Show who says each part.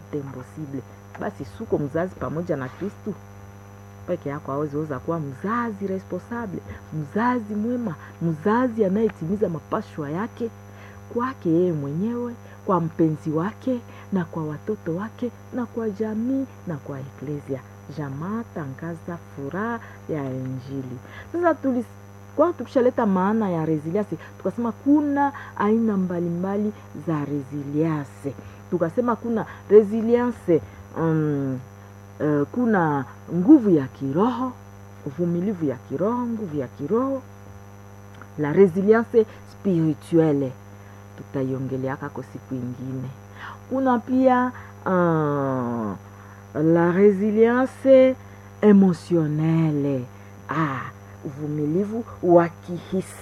Speaker 1: impossible basi suko mzazi pamoja na kristu peke yako aweziweza kuwa mzazi responsable mzazi mwema mzazi anayetimiza mapashwa yake kwake yeye mwenyewe kwa mpenzi wake na kwa watoto wake na kwa jamii na kwa eklesia jamaa tangaza furaha ya injili sasa tulis kwa tukishaleta maana ya resilience tukasema kuna aina mbalimbali za resilience tukasema kuna resilience um, uh, kuna nguvu ya kiroho uvumilivu ya kiroho nguvu ya kiroho la resilience spirituelle tutaiongeleaka kwa siku ingine kuna pia uh, la resilience emotionnelle ah, uvumilivu wa kihisia